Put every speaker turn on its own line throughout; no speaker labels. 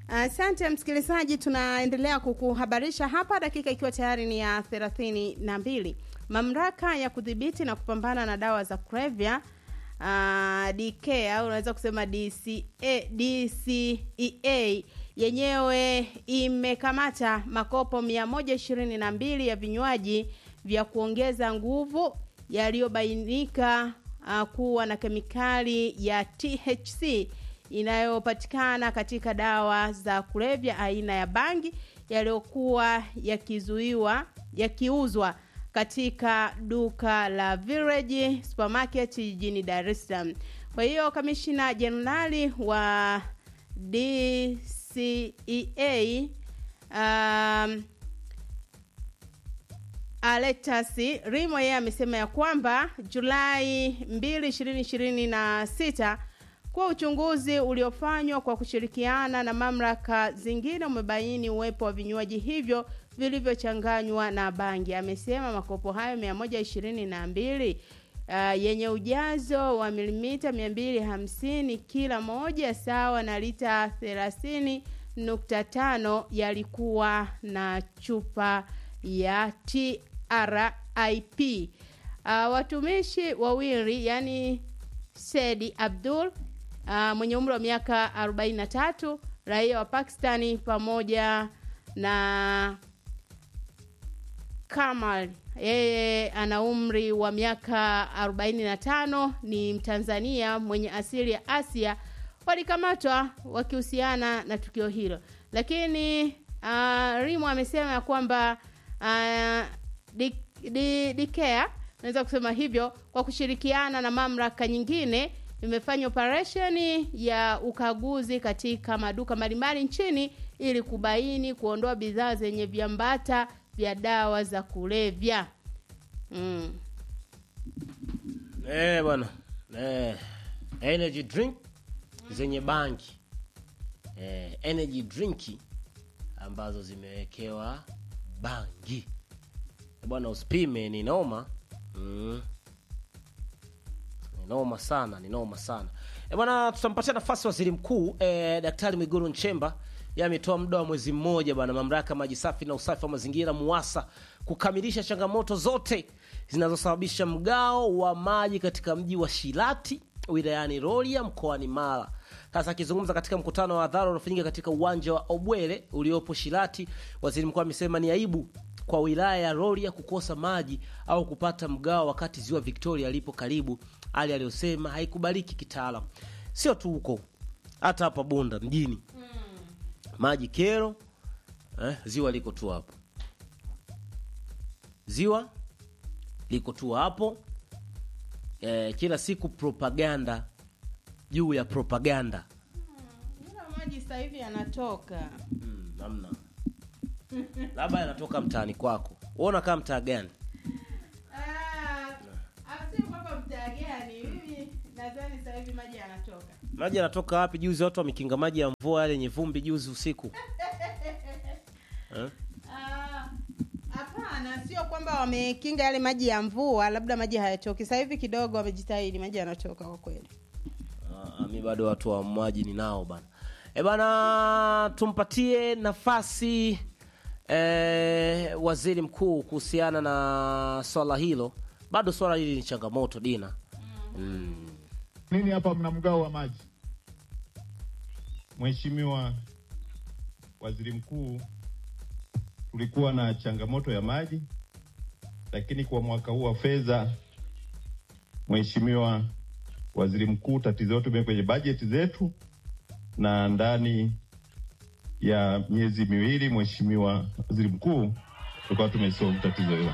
Asante msikilizaji, tunaendelea kukuhabarisha hapa, dakika ikiwa tayari ni ya thelathini na mbili. Mamlaka ya kudhibiti na kupambana na dawa za kulevya uh, DK au unaweza kusema DCA, DCEA yenyewe imekamata makopo 122 ya vinywaji vya kuongeza nguvu yaliyobainika uh, kuwa na kemikali ya THC inayopatikana katika dawa za kulevya aina ya bangi yaliyokuwa yakizuiwa yakiuzwa katika duka la Village Supermarket jijini Dar es Salaam. Kwa hiyo kamishina jenerali wa DCEA um, Aletas Rimo yeye amesema ya kwamba Julai 2, 2026 kwa uchunguzi uliofanywa kwa kushirikiana na mamlaka zingine umebaini uwepo wa vinywaji hivyo vilivyochanganywa na bangi. Amesema makopo hayo 122 uh, yenye ujazo wa milimita 250 kila moja sawa na lita 30.5 yalikuwa na chupa ya TRIP. Uh, watumishi wawili yani Sedi Abdul uh, mwenye umri wa miaka 43 raia wa Pakistani pamoja na Kamal yeye ana umri wa miaka 45 ni Mtanzania mwenye asili ya Asia walikamatwa wakihusiana na tukio hilo lakini uh, Rimo amesema ya kwamba uh, Dikea naweza kusema hivyo kwa kushirikiana na mamlaka nyingine imefanya operesheni ya ukaguzi katika maduka mbalimbali nchini ili kubaini kuondoa bidhaa zenye viambata vya dawa za kulevya mm.
Eh, bwana eh, energy drink zenye bangi eh, energy drink ambazo zimewekewa bangi bwana, usipime, ni noma mm. Ni noma sana, ni noma sana e bwana, tutampatia nafasi waziri mkuu e, Daktari Mwigulu Nchemba yeye ametoa muda wa mwezi mmoja bwana, mamlaka maji safi na usafi wa mazingira MUWASA kukamilisha changamoto zote zinazosababisha mgao wa maji katika mji wa Shilati wilayani Rorya mkoani Mara. Sasa akizungumza katika mkutano wa hadhara uliofanyika katika uwanja wa Obwele uliopo Shilati, waziri mkuu amesema ni aibu kwa wilaya ya Rorya kukosa maji au kupata mgao wakati ziwa Victoria lipo karibu, hali aliyosema haikubaliki kitaalam. Sio tu huko, hata hapa Bunda mjini maji kero eh, ziwa liko tu hapo, ziwa liko tu hapo eh, kila siku propaganda juu ya propaganda
Ila maji sasa hivi yanatoka
mm, namna labda yanatoka mtaani kwako, uona kama mtaa gani?
asio kwamba mtaa gani mimi nadhani sasa hivi maji yanatoka
Maji yanatoka wapi? Juzi watu wamekinga maji ya mvua yale yenye vumbi juzi usiku eh?
Ah, hapana sio kwamba wamekinga yale maji ya mvua labda maji hayatoki sasa hivi kidogo wamejitahidi maji yanatoka kwa kweli
Ah, mi bado watu wa maji ninao bana. E bana, tumpatie nafasi eh, waziri mkuu kuhusiana na swala hilo. Bado swala hili ni changamoto Dina. Mm.
Nini hapa mna mgao wa maji? Mheshimiwa Waziri Mkuu, tulikuwa na changamoto ya maji, lakini kwa mwaka huu wa fedha, Mheshimiwa Waziri Mkuu, tatizo lote limewekwa kwenye bajeti zetu, na ndani ya miezi miwili, Mheshimiwa Waziri Mkuu, tulikuwa tumesolve tatizo hilo.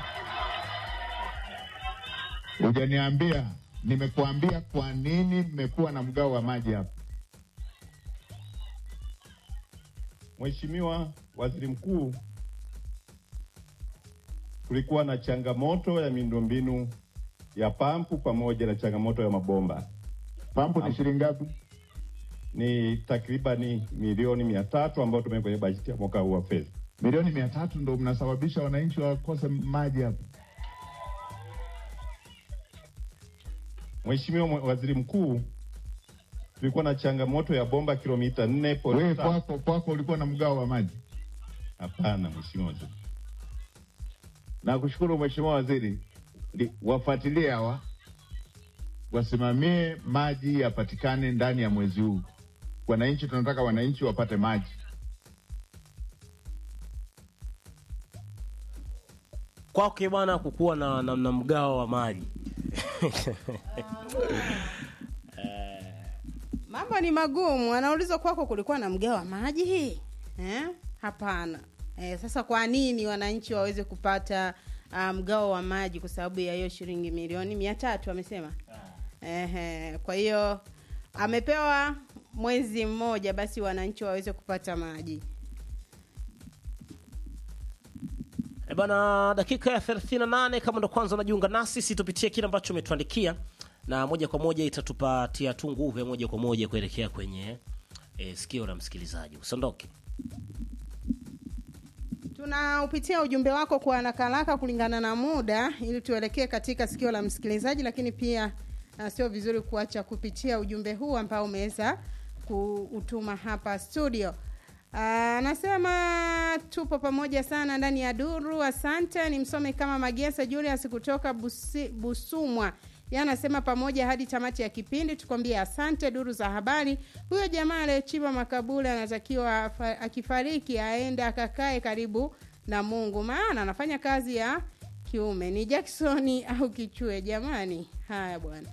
Hujaniambia, nimekuambia kwa nini mmekuwa na mgao wa maji hapa. Mheshimiwa Waziri Mkuu, kulikuwa na changamoto ya miundombinu ya pampu pamoja na changamoto ya mabomba.
Pampu ni shilingi ngapi?
Ni takribani milioni mia tatu ambayo tumeweka kwenye bajeti ya mwaka huu wa fedha.
Milioni mia tatu ndo mnasababisha wananchi wakose maji hapa.
Mheshimiwa Waziri Mkuu, tulikuwa na changamoto ya bomba kilomita nne
Wewe
point tano.
kwako kwako ulikuwa na mgao wa maji.
Hapana mheshimiwa waziri.
Nakushukuru Mheshimiwa Waziri, Li- wafuatilie hawa wasimamie maji yapatikane ndani ya mwezi huu. Wananchi, tunataka wananchi wapate maji.
kwake bwana kukuwa na, na, na mgao wa maji
mambo ni magumu anaulizwa kwako kulikuwa na mgao wa maji hii eh? hapana eh, sasa kwa nini wananchi waweze kupata uh, mgao wa maji kwa sababu ya hiyo shilingi milioni mia tatu amesema Ehe, kwa hiyo amepewa mwezi mmoja basi wananchi waweze kupata maji
E bana, dakika ya 38 kama ndo kwanza unajiunga nasi, situpitie kile ambacho umetuandikia na moja kwa moja itatupatia tu nguvu ya moja kwa moja kuelekea kwenye e, sikio la msikilizaji. Usiondoke.
tunaupitia ujumbe wako kwa nakalaka kulingana na muda ili tuelekee katika sikio la msikilizaji lakini pia uh, sio vizuri kuacha kupitia ujumbe huu ambao umeweza kuutuma hapa studio Ah, anasema tupo pamoja sana ndani ya duru asante ni msome kama magesa julius kutoka Busi, busumwa ye anasema pamoja hadi tamati ya kipindi tukwambie asante duru za habari huyo jamaa aliyechimba makaburi anatakiwa afa- akifariki aende akakae karibu na mungu maana anafanya kazi ya kiume ni jacksoni au kichue jamani haya bwana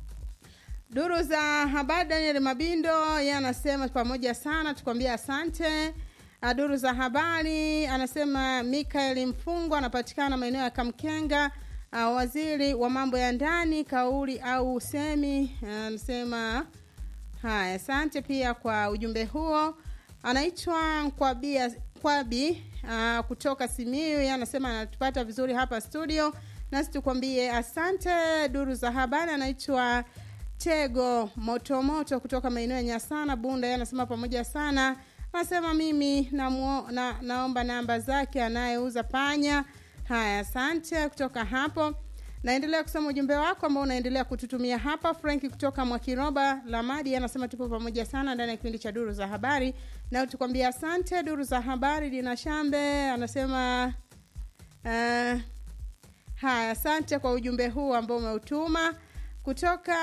duru za habari daniel mabindo ye anasema pamoja sana tukwambia asante Ah, duru za habari anasema mikael mfungwa anapatikana maeneo ya kamkenga uh, waziri wa mambo ya ndani kauli au usemi anasema haya asante pia kwa ujumbe huo anaitwa kwabia kwabi uh, kutoka simiu yeye anasema anatupata vizuri hapa studio nasi tukwambie asante duru za habari anaitwa tego motomoto kutoka maeneo ya nyasana bunda yeye anasema pamoja sana anasema mimi namuo, na, naomba namba zake anayeuza panya haya asante kutoka hapo naendelea kusoma ujumbe wako ambao unaendelea kututumia hapa franki kutoka mwakiroba lamadi anasema tupo pamoja sana ndani ya kipindi cha duru za habari na tukwambia asante duru za habari dina shambe anasema uh, haya asante kwa ujumbe huu ambao umeutuma kutoka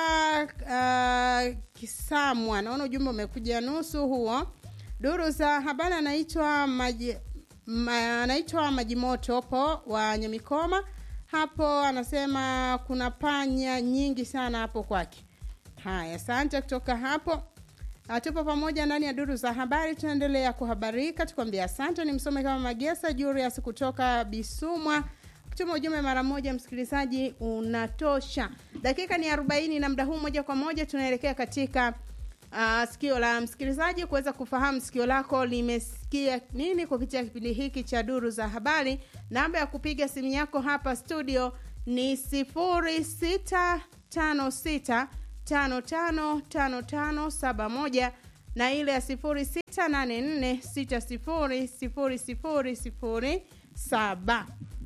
uh, kisamwa naona ujumbe umekuja nusu huo duru za habari anaitwa maji ma, anaitwa majimoto po wa nyamikoma hapo anasema kuna panya nyingi sana hapo kwake haya asante kutoka hapo Ah, tupo pamoja ndani ya duru za habari tunaendelea kuhabarika tukwambia asante ni msome kama magesa julius kutoka bisumwa kutuma ujumbe mara moja msikilizaji unatosha dakika ni arobaini na muda huu moja kwa moja tunaelekea katika uh, sikio la msikilizaji kuweza kufahamu sikio lako limesikia nini kupitia kipindi hiki cha duru za habari namba ya kupiga simu yako hapa studio ni sifuri sita tano sita tano tano tano tano saba moja na ile ya sifuri sita nane nne sita sifuri sifuri sifuri sifuri saba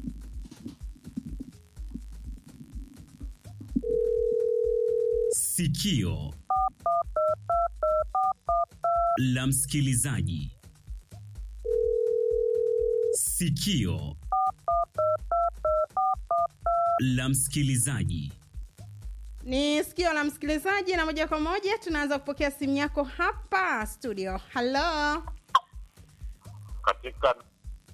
Sikio la msikilizaji. Sikio la msikilizaji.
ni sikio la msikilizaji na moja kwa moja tunaanza kupokea simu yako hapa studio halo
katika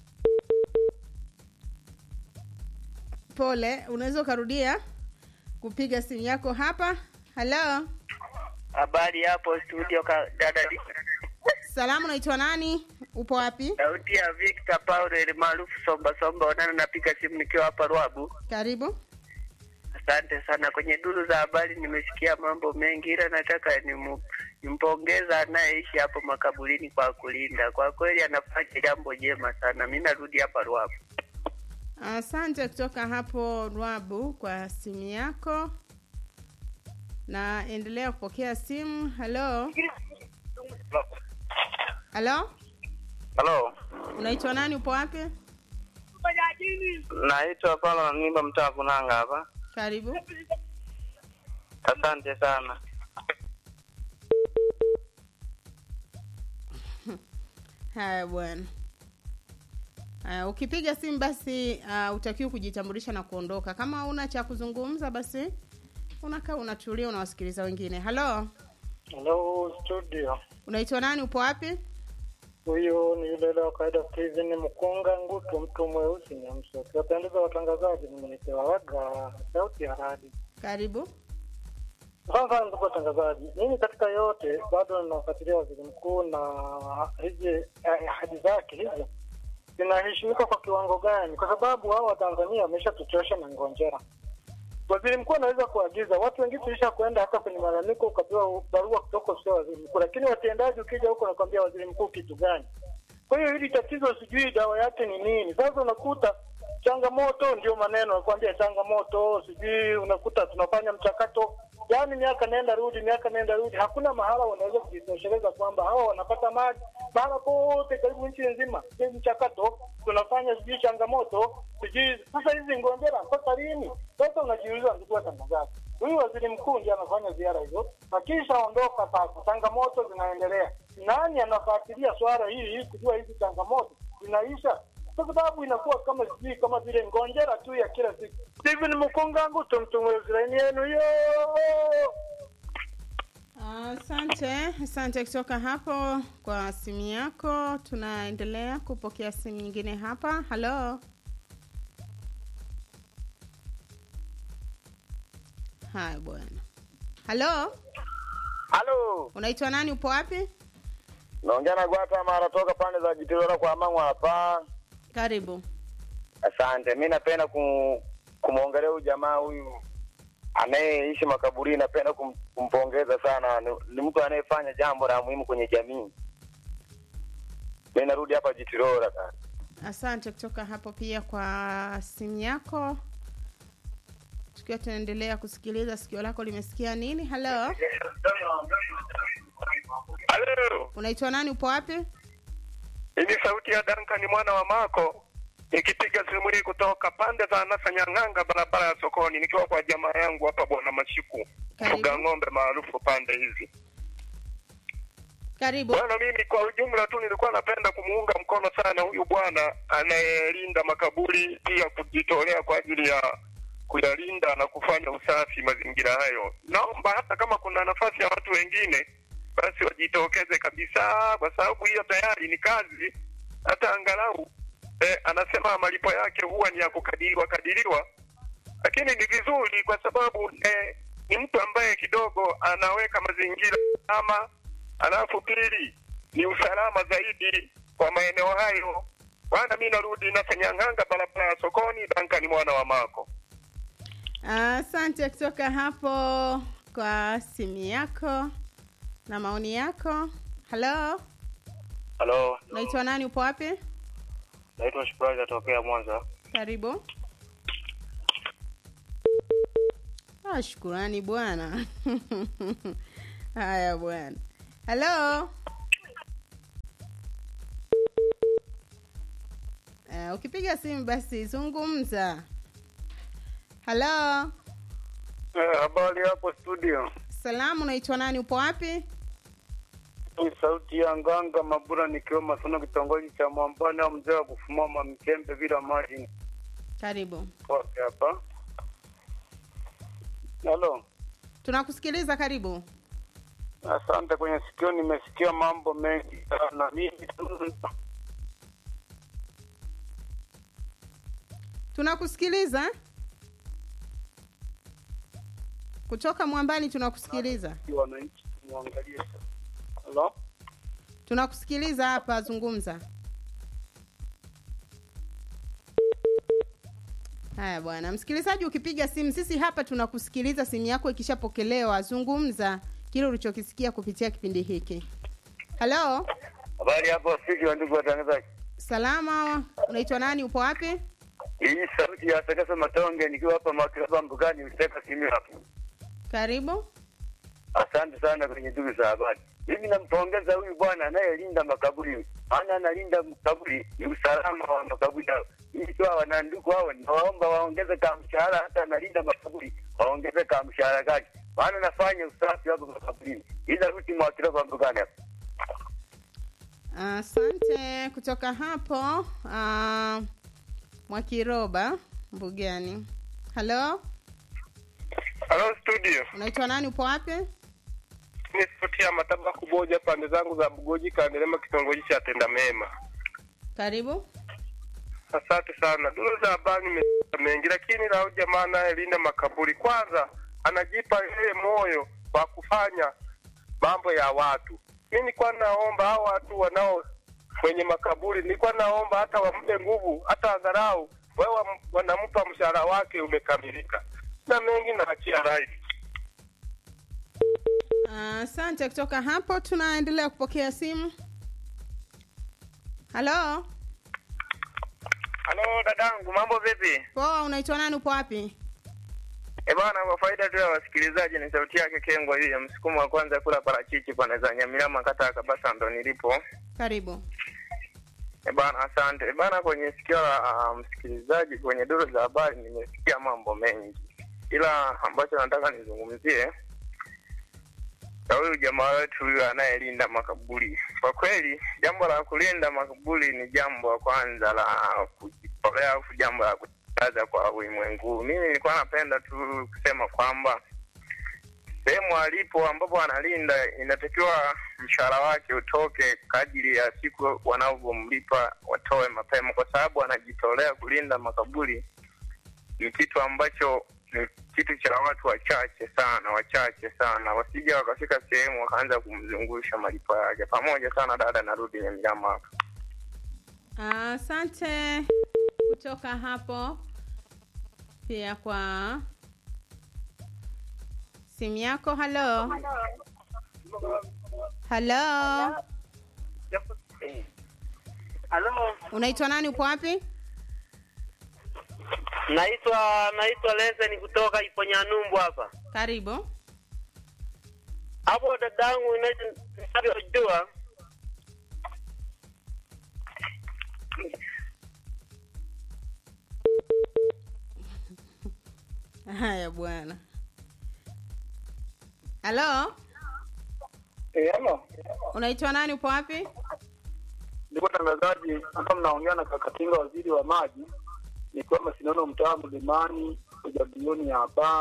pole unaweza ukarudia kupiga simu yako hapa halo
habari hapo studio ka, dada Di-
salamu unaitwa nani upo wapi
sauti ya Victor Paulo ile maarufu Somba Somba Onana, napiga simu nikiwa hapa Ruabu.
karibu
Asante sana. Kwenye duru za habari nimesikia mambo mengi, ila nataka nimu- nimpongeza anayeishi hapo makaburini kwa kulinda. Kwa kweli anafanya jambo jema sana. Mi narudi hapa Ruabu.
asante kutoka hapo rwabu kwa simu yako na endelea kupokea simu halo halo
Halo,
unaitwa nani upo wapi
naitwa Paulo na nimba mtaa Kunanga hapa.
karibu
Asante sana.
haya bwana haya ukipiga simu basi uh, utakiwa kujitambulisha na kuondoka kama una cha kuzungumza basi unakaa unatulia unawasikiliza wengine halo
Hello studio,
unaitwa nani upo wapi
huyu ni yule yule wa kawaida Steven Mkunga Ngutu, mtu mweusi Nyamso. Kiwapendeza watangazaji, nimeletewa waga sauti ya radi.
karibu
Sasa ndugu watangazaji, mimi katika yote bado ninafuatilia waziri mkuu na hizi eh, ahadi zake hizo zinaheshimika kwa kiwango gani? Kwa sababu hao Watanzania wameshatuchosha na ngonjera. Waziri mkuu anaweza kuagiza watu wengine tulisha kwenda hata kwenye malalamiko, ukapewa barua kutoka ofisi ya waziri mkuu, lakini watendaji ukija huko nakwambia waziri mkuu kitu gani? Kwa hiyo hili tatizo sijui dawa yake ni nini. Sasa unakuta changamoto ndio maneno nakwambia, changamoto sijui, unakuta tunafanya mchakato yaani miaka nenda rudi, miaka nenda rudi, hakuna mahala wanaweza kujitosheleza kwamba hawa wanapata maji mahala pote karibu nchi nzima. Ni mchakato tunafanya, sijui changamoto sijui. Sasa hizi ngojera mpaka lini? Sasa unajiuliza, ndugu watangazaji, huyu waziri mkuu ndiye anafanya ziara hizo, akishaondoka sasa changamoto zinaendelea. Nani anafuatilia swala hili kujua hizi changamoto zinaisha? Kwa sababu inakuwa kama sijui kama vile ngonjera tu ya kila siku. Steven Mkungangu, tumtumwezi laini yenu hiyo.
asante asante kutoka hapo kwa simu yako tunaendelea kupokea simu nyingine hapa halo haya bwana halo
Halo,
unaitwa nani upo wapi
naongea na Gwata Mara toka pande za Jitirora kwa Mang'wa hapa.
karibu
Asante, mi napenda kum, kumwongelea huyu jamaa huyu anayeishi makaburini, napenda kum, kumpongeza sana. Ni, ni mtu anayefanya jambo la muhimu kwenye jamii. Mi narudi hapa Jitirora sasa.
asante kutoka hapo pia kwa simu yako tukiwa tunaendelea kusikiliza sikio lako limesikia nini halo
Halo,
unaitwa nani upo wapi
hii ni sauti ya Duncan mwana wa Mako nikipiga simu hii kutoka pande za Nasa Nyang'anga, barabara ya sokoni, nikiwa kwa jamaa yangu hapa Bwana Mashiku,
Karibu.
fuga ng'ombe maarufu pande hizi.
karibu
Bwana, mimi kwa ujumla tu nilikuwa napenda kumuunga mkono sana huyu bwana anayelinda makaburi, pia kujitolea kwa ajili ya kuyalinda na kufanya usafi mazingira hayo. Naomba hata kama kuna nafasi ya watu wengine, basi wajitokeze kabisa, kwa sababu hiyo tayari ni kazi. Hata angalau eh, anasema malipo yake huwa ni ya kukadiriwa kadiriwa, lakini ni vizuri kwa sababu eh, ni mtu ambaye kidogo anaweka mazingira salama, alafu pili ni usalama zaidi kwa maeneo hayo. Bwana, mi narudi Nasanyang'anga, barabara ya sokoni. Dankani mwana wa Mako.
asante kutoka hapo kwa simu yako na maoni yako halo
Halo,
unaitwa nani upo wapi
naitwa Shukrani, natokea Mwanza.
karibu ah, shukurani bwana haya bwana halo uh, ukipiga simu basi zungumza halo
Eh, habari hapo studio.
salamu unaitwa nani upo wapi
Ni sauti ya Nganga Mabura nikiwa Masono, kitongoji cha Mwambani au mzee wa kufumama Mchembe bila maji
karibu
kote hapa. Halo,
tunakusikiliza karibu
asante. Kwenye sikio nimesikia mambo mengi sana. Mimi
tunakusikiliza kutoka mwambani tunakusikiliza
wananchi tumwangalie. Halo,
tunakusikiliza hapa zungumza haya bwana msikilizaji ukipiga simu sisi hapa tunakusikiliza simu yako ikishapokelewa zungumza kile ulichokisikia kupitia kipindi hiki halo
habari hapo studio, ndugu watangazaji.
salama unaitwa nani upo wapi
Hii sauti ya Sakasa Matonge nikiwa hapa Makiraba Mbugani, Useka simu hapo.
karibu
Asante sana kwenye ndugu za habari. Mimi nampongeza huyu bwana anayelinda makaburi, maana analinda makaburi, ni usalama wa makaburi hao. Hii tu wanandugu hao, nawaomba waongeze ka mshahara, hata analinda makaburi waongeze ka mshahara kake, maana nafanya usafi hapo makaburini. Ila ruti mwakira kwa mbugani hapo.
Asante. Kutoka hapo uh, Mwakiroba Mbugani. Halo,
Halo studio,
unaitwa nani? Upo wapi?
ni sauti ya mataba kuboja pande zangu za Bugoji Kandelema, kitongoji cha Tenda Mema.
Karibu.
Asante sana. Duru za habari nimesikia mengi, lakini lao jamaa anayelinda makaburi, kwanza anajipa yeye moyo wa kufanya mambo ya watu. Mi nilikuwa naomba hao watu wanao kwenye makaburi, nilikuwa naomba hata wampe nguvu, hata angalau wewe wam- wanampa mshahara wake umekamilika. Na mengi naachia rai.
Asante. Kutoka hapo tunaendelea kupokea simu. Halo,
Halo dadangu, mambo vipi?
poa. Unaitwa nani? Upo wapi?
E bana, kwa faida tu ya wasikilizaji, ni sauti yake Kengwa hii ya msukumo wa kwanza kula parachichi pande za Nyamilama, kata ya Kabasa, ndo nilipo.
Karibu.
E bana, asante. E bana, kwenye sikio la uh, msikilizaji kwenye duru za habari nimesikia mambo mengi, ila ambacho nataka nizungumzie na huyu jamaa wetu huyu anayelinda makaburi. Kwa kweli, jambo la kulinda makaburi ni jambo la kwanza la kujitolea, au jambo la kutangaza kwa ulimwengu. Mimi nilikuwa napenda tu kusema kwamba sehemu alipo ambapo analinda inatakiwa mshahara wake utoke kadiri ya siku wanavyomlipa watoe mapema, kwa sababu anajitolea kulinda makaburi. Ni kitu ambacho ni kitu cha watu wachache sana, wachache sana, wasija wakafika sehemu wakaanza kumzungusha malipo yake. Pamoja sana dada, narudi Nyamilama hapa.
Asante. Kutoka hapo pia kwa simu yako. Halo, halo,
Halo,
unaitwa nani? Upo wapi?
naitwa naitwa Leseni kutoka Iponyanumbu hapa.
Karibu.
Hapo dadangu, inavyojua
Haya bwana. Halo,
Eh, halo.
unaitwa nani? Upo wapi?
Ndugu watangazaji, hapa mnaongea na Kakatinga, waziri wa maji, nikiwa Masinono, mtaa Mlimani, ujabilioni hapa.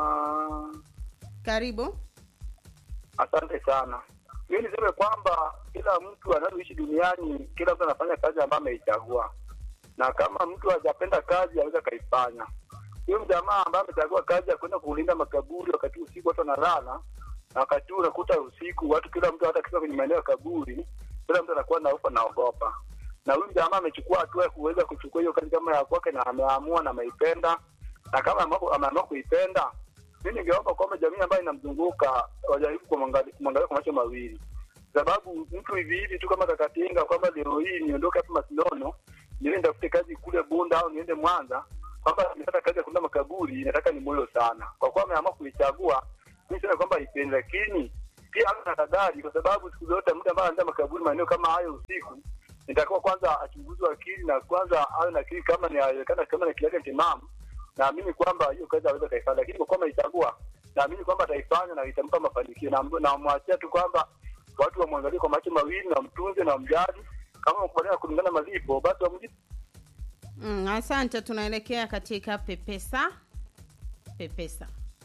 Karibu.
Asante sana. Mimi niseme kwamba kila mtu anayoishi duniani, kila mtu anafanya kazi ambayo ameichagua, na kama mtu hajapenda kazi aweza akaifanya. Huyo mjamaa ambaye amechagua kazi ya kwenda kulinda makaburi, wakati usiku watu wanalala, na wakati huu unakuta usiku watu, kila mtu hata akifika kwenye maeneo ya kaburi, kila mtu anakuwa naofa naogopa. Na huyu mjamaa amechukua hatua ya kuweza kuchukua hiyo kazi kama ya kwake, na ameamua na ameipenda, na kama ameamua ameamua kuipenda mi ningeomba kwamba jamii ambayo inamzunguka wajaribu kumwangalia kumwangalia kwa macho mawili, sababu mtu hivi hivi tu kama Kakatinga kwamba leo hii niondoke hapa Masinono niende nitafute kazi kule Bunda au niende Mwanza, kwamba nimepata kazi ya kulinda makaburi, inataka ni moyo sana. Kwa kuwa ameamua kuichagua, mi sema kwamba ipendi, lakini pia awe na tahadhari, kwa sababu siku zote mtu ambaye anaenda makaburi maeneo kama hayo usiku nitakuwa kwanza achunguzwe akili na kwanza awe na akili kama inawezekana, kama na akili yake timamu naamini kwamba hiyo kazi aweza kaifanya, lakini kwa kuwa ameichagua, naamini kwamba ataifanya na itampa mafanikio, na namwachia tu kwamba watu wamwangalie kwa macho mawili na wamtunze na wamjali. Kama wakubaliana kulingana malipo, basi wamlipe.
Mm, asante. Tunaelekea katika pepesa pepesa.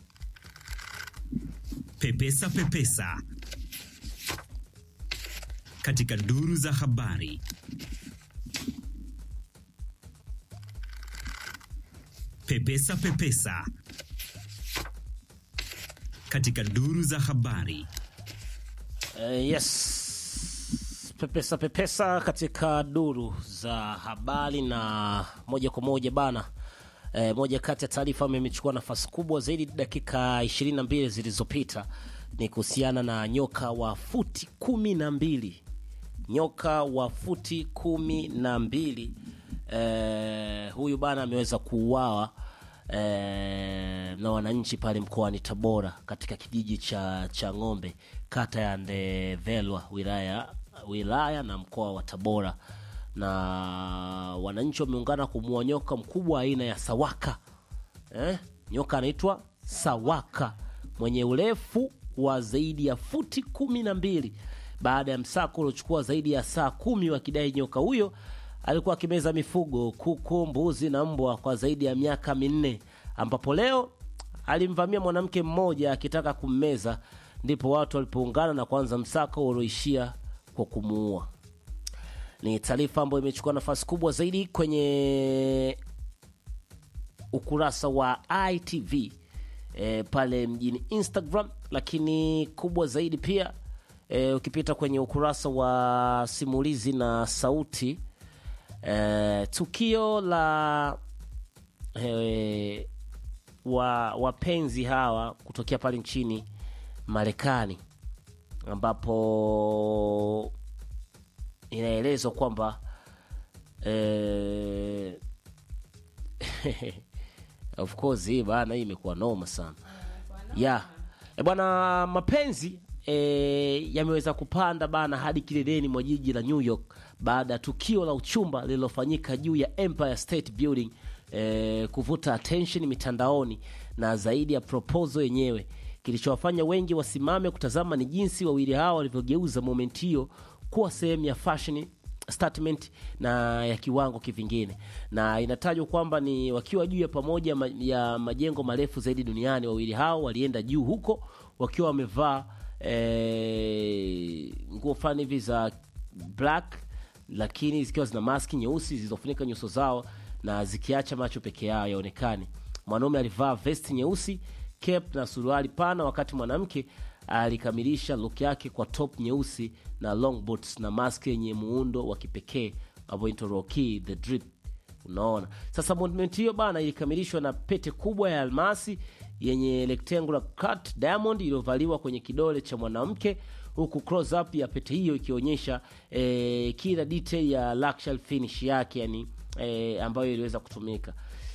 Pepesa Pepesa katika duru za habari. Pepesa Pepesa katika duru za habari.
Eh, yes pepesa pepesa katika duru za habari na moja kwa moja bana eh, moja kati ya taarifa ambayo imechukua nafasi kubwa zaidi dakika 22 zilizopita ni kuhusiana na nyoka wa futi kumi na mbili nyoka wa futi kumi na mbili eh, huyu bana ameweza kuuawa eh, na wananchi pale mkoani Tabora katika kijiji cha cha ng'ombe kata ya Ndevelwa wilaya wilaya na mkoa wa Tabora na wananchi wameungana kumuua nyoka mkubwa aina ya sawaka eh? nyoka anaitwa sawaka mwenye urefu wa zaidi ya futi kumi na mbili baada ya msako uliochukua zaidi ya saa kumi wakidai nyoka huyo alikuwa akimeza mifugo kuku mbuzi na mbwa kwa zaidi ya miaka minne ambapo leo alimvamia mwanamke mmoja akitaka kummeza ndipo watu walipoungana na kuanza msako ulioishia kwa kumuua ni taarifa ambayo imechukua nafasi kubwa zaidi kwenye ukurasa wa itv e, pale mjini instagram lakini kubwa zaidi pia e, ukipita kwenye ukurasa wa simulizi na sauti e, tukio la e, wa wapenzi hawa kutokea pale nchini marekani ambapo inaelezwa kwamba eh, of course hii bana hii imekuwa noma sana yeah. E bwana mapenzi e, yameweza kupanda bana hadi kileleni mwa jiji la New York baada ya tukio la uchumba lililofanyika juu ya Empire State Building e, kuvuta attention mitandaoni na zaidi ya proposal yenyewe. Kilichowafanya wengi wasimame kutazama ni jinsi wawili hao walivyogeuza moment hiyo kuwa sehemu ya fashion statement na ya kiwango kivingine, na inatajwa kwamba ni wakiwa juu ya pamoja ma, ya majengo marefu zaidi duniani. Wawili hao walienda juu huko wakiwa wamevaa eh, nguo fulani hivi za black, lakini zikiwa zina maski nyeusi zilizofunika nyuso zao na zikiacha macho peke yao yaonekane. Mwanaume alivaa vesti nyeusi, cape na suruali pana, wakati mwanamke alikamilisha look yake kwa top nyeusi na long boots na mask yenye muundo wa kipekee ambayo inaitwa Rocky the drip. Unaona sasa, movement hiyo bana ilikamilishwa na pete kubwa ya almasi yenye rectangular cut diamond iliyovaliwa kwenye kidole cha mwanamke, huku close up ya pete hiyo ikionyesha eh, kila detail ya luxury finish yake, yani eh, ambayo iliweza kutumika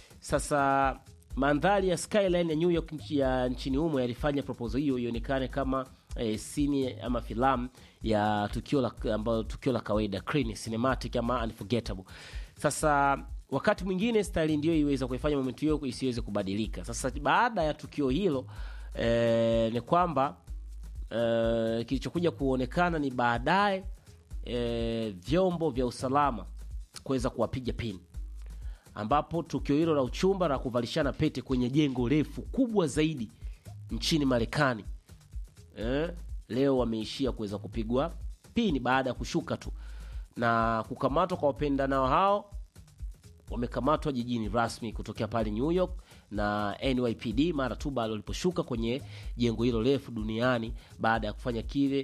sasa mandhari ya skyline ya New York nchi ya nchini humo yalifanya proposal hiyo ionekane kama eh, sini ama filamu ya tukio la ambayo tukio la kawaida clean cinematic ama unforgettable. Sasa wakati mwingine style ndio iweza kuifanya moment hiyo isiweze kubadilika. Sasa baada ya tukio hilo eh, ni kwamba eh, kilichokuja kuonekana ni baadaye eh, vyombo vya usalama kuweza kuwapiga pini ambapo tukio hilo la uchumba na kuvalishana pete kwenye jengo refu kubwa zaidi nchini Marekani eh, leo wameishia kuweza kupigwa pini baada ya kushuka tu na kukamatwa kwa wapendanao hao wamekamatwa jijini rasmi kutokea pale New York na NYPD mara tu baada waliposhuka kwenye jengo hilo refu duniani baada ya kufanya kile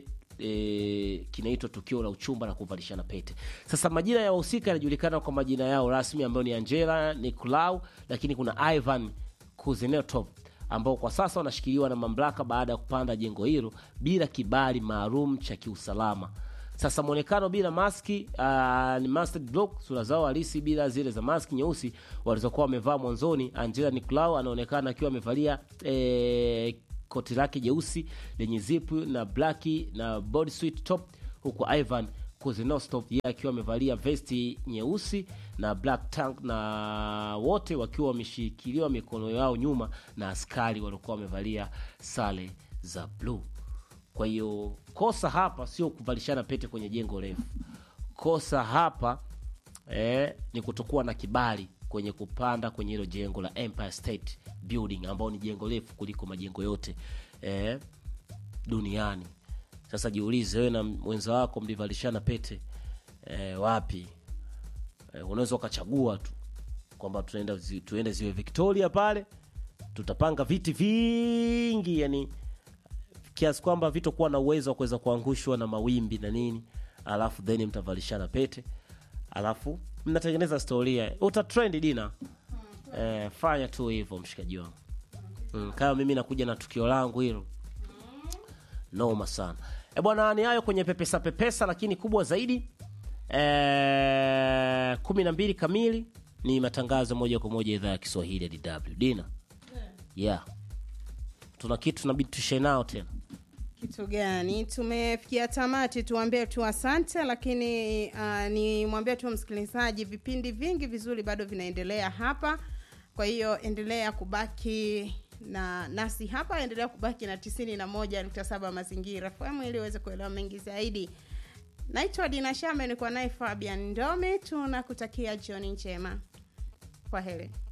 e, kinaitwa tukio la uchumba na kuvalishana pete. Sasa majina ya wahusika yanajulikana kwa majina yao rasmi ambayo ni Angela Nicolau, lakini kuna Ivan Kuznetsov ambao kwa sasa wanashikiliwa na mamlaka baada ya kupanda jengo hilo bila kibali maalum cha kiusalama. Sasa mwonekano bila maski uh, ni masked block, sura zao halisi bila zile za maski nyeusi walizokuwa wamevaa mwanzoni. Angela Nicolau anaonekana akiwa amevalia eh, koti lake jeusi lenye zipu na blaki na bodysuit top, huku Ivan Kuznetsov yeye akiwa amevalia vesti nyeusi na black tank, na wote wakiwa wameshikiliwa mikono yao nyuma na askari waliokuwa wamevalia sare za bluu. Kwa hiyo kosa hapa sio kuvalishana pete kwenye jengo refu. Kosa hapa eh, ni kutokuwa na kibali kwenye kupanda kwenye hilo jengo la Empire State Building ambao ni jengo refu kuliko majengo yote eh, duniani. Sasa jiulize wewe na mwenza wako mlivalishana pete eh, wapi? Eh, unaweza ukachagua tu kwamba tunaenda zi, tuende ziwe Victoria pale, tutapanga viti vingi, yani kiasi kwamba vitokuwa na uwezo wa kuweza kuangushwa na mawimbi na nini, alafu then mtavalishana pete, alafu mnatengeneza storia, utatrend dina. Eh, fanya tu hivyo mshikaji wangu. Mm, kama mimi nakuja na tukio langu hilo noma sana e bwana, ni hayo kwenye pepesa pepesa, lakini kubwa zaidi e, kumi na mbili kamili ni matangazo moja kwa moja idhaa ya Kiswahili ya DW. Dina, yeah, tuna kitu tunabidi tushe nao tena.
kitu gani tumefikia tamati tuambie tu asante lakini uh, ni mwambie tu msikilizaji vipindi vingi vizuri bado vinaendelea hapa kwa hiyo endelea kubaki na nasi hapa endelea kubaki na tisini na moja nukta saba mazingira FM ili uweze kuelewa mengi zaidi naitwa dina shame nikuwa naye fabian ndome tunakutakia jioni njema kwa heri